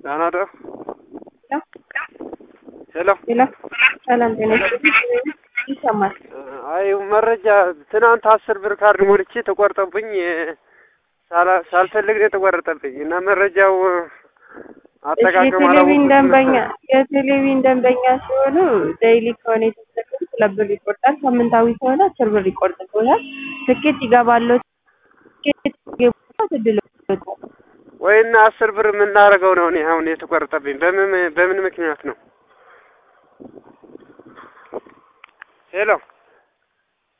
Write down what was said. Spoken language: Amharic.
ደህና ደሩ። ሄሎ ሄሎ ሰላም ጤና ይስጥልኝ። ይሰማል። አይ መረጃ ትናንት አስር ብር ካርድ ሞልቼ ተቆርጠብኝ ሳላ- ሳልፈልግ ነው የተቆረጠብኝ እና መረጃው አጠቃቀም የቴሌቪዥን አላወኩትም ደንበኛ ነበር። የቴሌቪዥን ደንበኛ ሲሆኑ ዴይሊ ከሆነ የተጠቀሙት ሁለት ብር ይቆርጣል። ሳምንታዊ ከሆነ አስር ብር ይቆርጥብዎታል። ትኬት ይገባሉ። ትኬት ይገባሉ። እድል ይወጣል። ወይና አስር ብር የምናደርገው ነው እኔ አሁን የተቆረጠብኝ በምን በምን ምክንያት ነው? ሄሎ